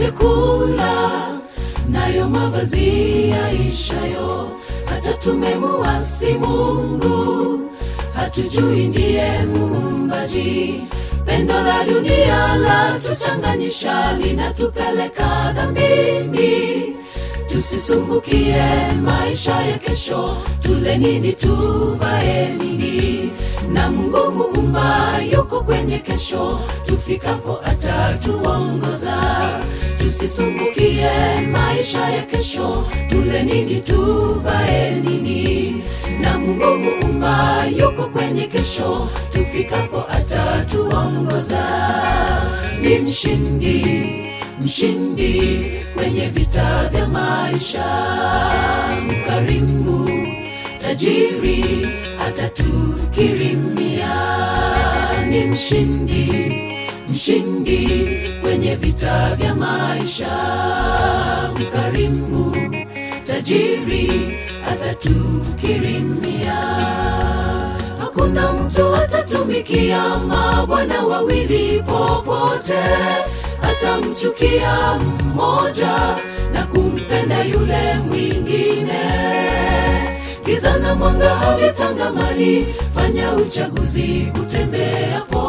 vyakula nayo mavazi yaishayo hata tumemuasi mungu hatujui ndiye muumbaji pendo la dunia la tuchanganyisha linatupeleka dhambini tusisumbukie maisha ya kesho tule nini tuvae nini na mungu muumba yuko kwenye kesho tufikapo atatuongoza tusisumbukie maisha ya kesho tule nini tuvae nini na mungu muumba yuko kwenye kesho tufikapo atatuongoza ni mshindi mshindi kwenye vita vya maisha mkarimu tajiri atatukirimia ni mshindi mshindi kwenye vita vya maisha mkarimu tajiri atatukirimia hakuna mtu atatumikia mabwana wawili popote atamchukia mmoja na kumpenda yule mwingine giza na mwanga havitangamani fanya uchaguzi utembeapo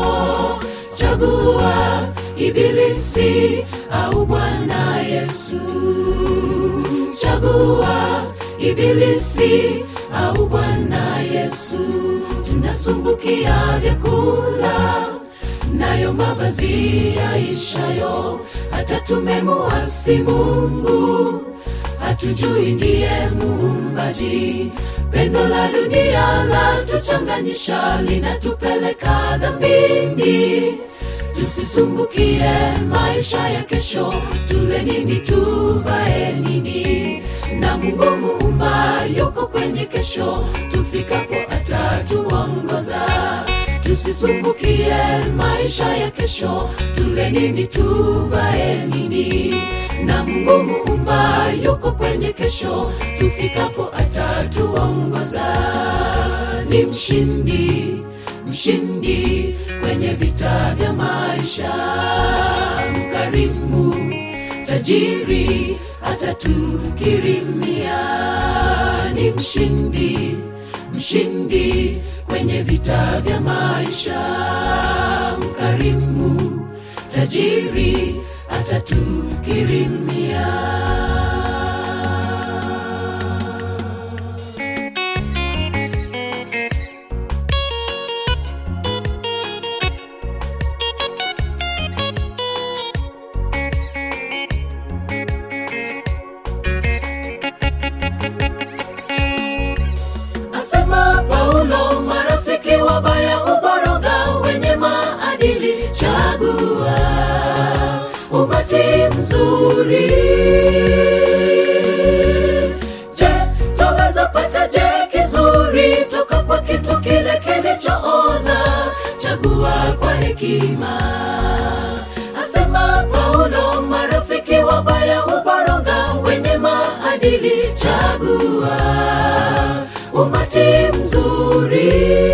chagua ibilisi au bwana yesu chagua ibilisi au bwana yesu tunasumbukia vyakula nayo mavazi yaishayo hata tumemuasi mungu hatujui ndiye muumbaji pendo la dunia la tuchanganyisha linatupeleka dhambini tusisumbukie maisha ya kesho tule nini tuvae nini na mungu muumba yuko kwenye kesho tufikapo atatuongoza tusisumbukie maisha ya kesho tule nini tuvae nini na mungu muumba yuko kwenye kesho tufikapo atatuongoza ni mshindi mshindi kwenye vita vya maisha mkarimu tajiri atatukirimia ni mshindi mshindi kwenye vita vya maisha mkarimu tajiri atatukirimia asema paulo marafiki wabaya uboroga wenye maadili chagua umati mzuri je twaweza pata je kizuri toka kwa kitu kile kilichooza chagua kwa hekima asema paulo marafiki wabaya uboroga wenye maadili chagua umati mzuri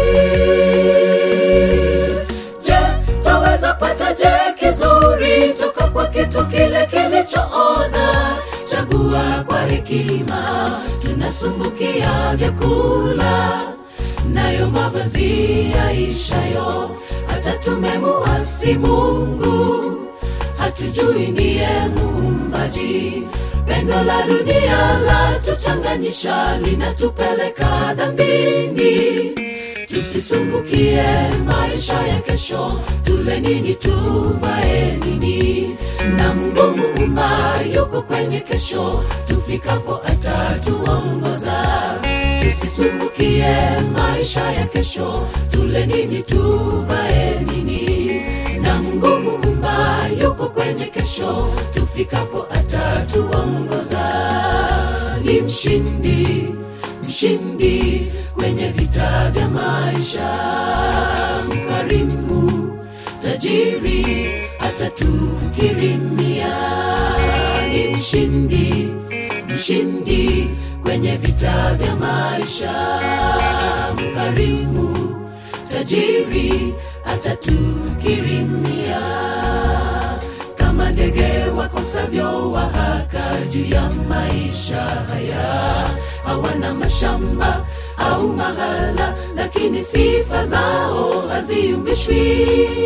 je twaweza pata je kizuri toka kwa kitu kile kilichooza chagua kwa hekima tunasumbukia vyakula nayo mavazi yaishayo hata tumemuasi mungu hatujui ndiye muumbaji pendo la dunia la tuchanganyisha linatupeleka dhambini tusisumbukie maisha ya kesho tule nini tuvae nini na mungu muumba yuko kwenye kesho tufikapo atatuongoza tusisumbukie maisha ya kesho tule nini tuvae nini na mungu muumba yuko kwenye kesho tufikapo atatuongoza ni mshindi mshindi kwenye vita vya maisha mkarimu tajiri atatukirimia ni mshindi mshindi kwenye vita vya maisha mkarimu tajiri atatukirimia kama ndege wakosavyo wahaka juu ya maisha haya hawana mashamba au mahala lakini sifa zao haziumbishwi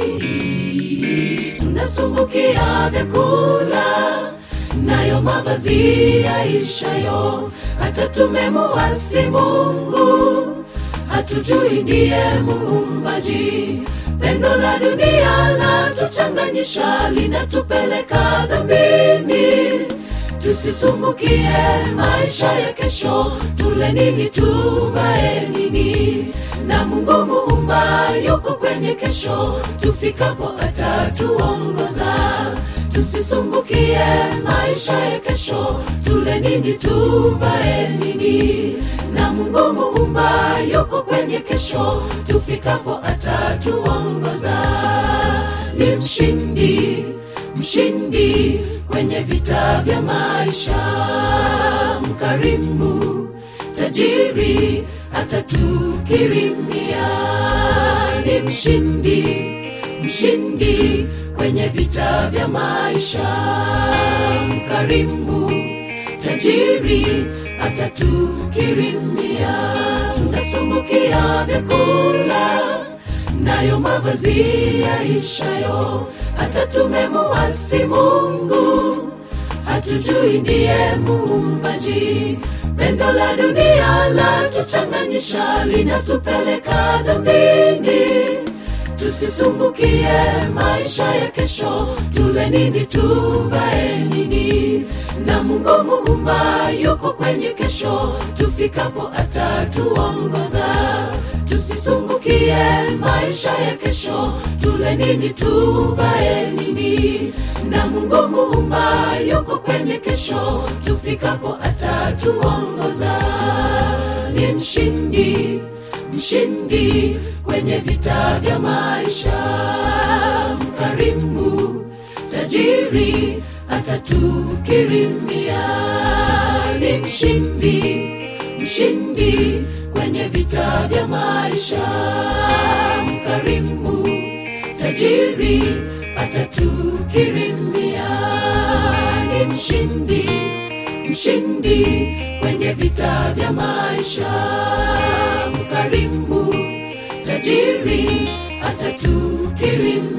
tunasumbukia vyakula nayo mavazi yaishayo hata tumemuwasi mungu hatujui ndiye muumbaji pendo la dunia la tuchanganyisha linatupeleka dhambini tusisumbukie maisha ya kesho tule nini tuvae nini na mungu muumba yuko kwenye kesho tufikapo atatuongoza tusisumbukie maisha ya kesho tule nini tuvae nini na mungu muumba yuko kwenye kesho tufikapo atatuongoza ni mshindi mshindi kwenye vita vya maisha mkarimu tajiri atatukirimia ni mshindi mshindi kwenye vita vya maisha mkarimu tajiri atatukirimia tunasumbukia vyakula nayo mavazi yaishayo hata tumemuwasi mungu hatujui ndiye muumbaji pendo la dunia la tuchanganyisha linatupeleka dhambini tusisumbukie maisha ya kesho tule nini tuvae nini na mungu muumba yuko kwenye kesho tufikapo atatuongoza tusisumbukie maisha ya kesho tule nini tuvae nini na mungu muumba yuko kwenye kesho tufikapo atatuongoza ni mshindi mshindi kwenye vita vya maisha mkarimu tajiri atatukirimia ni mshindi mshindi kwenye vita vya maisha mkarimu tajiri atatukirimia ni mshindi mshindi kwenye vita vya maisha mkarimu tajiri atatukirimia